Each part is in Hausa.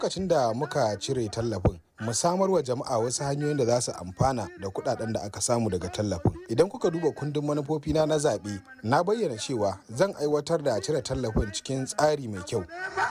lokacin da muka cire tallafin mu samar wa jama'a wasu hanyoyin da za su amfana da kuɗaɗen da aka samu daga tallafin idan kuka duba kundin manufofina na zaɓe na bayyana cewa zan aiwatar da cire tallafin cikin tsari mai kyau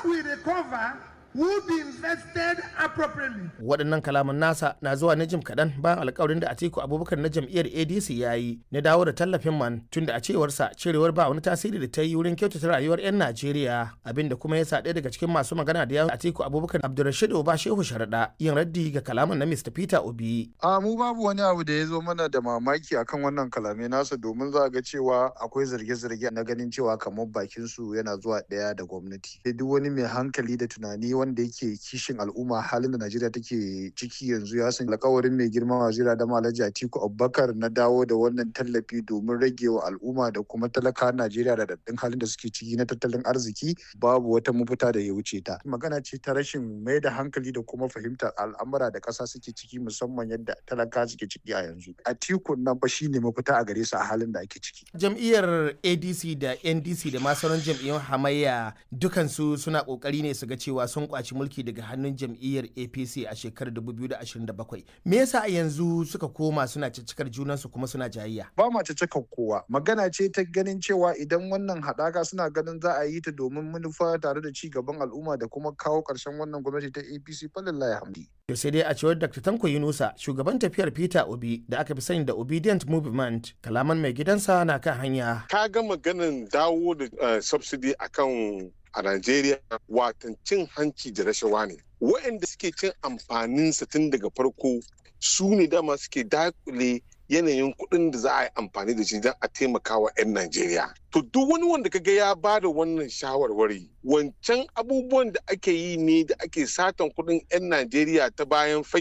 will be invested appropriately. Waɗannan kalaman nasa na zuwa na jim kaɗan bayan alkawarin da Atiku Abubakar na jam'iyyar ADC ya yi na dawo da tallafin man tun da a cewarsa cirewar ba wani tasiri da ta yi wurin kyautata rayuwar 'yan Najeriya abinda kuma ya sa ɗaya daga cikin masu magana da yawon Atiku Abubakar Abdulrashid Oba Shehu Sharaɗa yin raddi ga kalaman na Mr. Peter Obi. A mu babu wani abu da ya zo mana da mamaki akan wannan kalamai nasa domin za ga cewa akwai zarge-zarge na ganin cewa kamar bakin su yana zuwa ɗaya da gwamnati. Duk wani mai hankali da tunani wanda yake kishin al'umma halin da Najeriya take ciki yanzu ya san alkawarin mai girma wazira da Alhaji Atiku Abubakar na dawo da wannan tallafi domin rage wa al'umma da kuma talaka Najeriya da daddin halin da suke ciki na tattalin arziki babu wata mafita da ya wuce ta. Magana ce ta rashin mai da hankali da kuma fahimtar al'amura da ƙasa suke ciki musamman yadda talaka suke ciki a yanzu. Atiku nan fa shine mafita a gare su a halin da ake ciki. Jam'iyyar ADC da NDC da ma sauran jam'iyyun hamayya dukansu suna kokari ne su ga cewa sun kwaci mulki daga hannun jam'iyyar apc a shekarar 2027 me yasa a yanzu suka koma suna ciccikar junansu kuma suna jayayya ba ma ciccikar kowa magana ce ta ganin cewa idan wannan haɗaka suna ganin za a yi ta domin manufa tare da ci gaban al'umma da kuma kawo ƙarshen wannan gwamnati ta apc falillahi hamdi to sai dai a cewar dr tanko yunusa shugaban tafiyar peter obi da aka fi sani da obedient movement kalaman mai gidansa na kan hanya ka ga maganin dawo da subsidy akan a Najeriya watan cin hanci da rashawa ne. Waɗanda suke cin amfanin sa tun daga farko su ne dama suke dakule yanayin kuɗin da za a yi amfani da shi don a taimaka wa 'yan Najeriya. To duk wani wanda kaga ya ba da wannan shawarwari wancan abubuwan da ake yi ne da ake satan kuɗin 'yan Najeriya ta bayan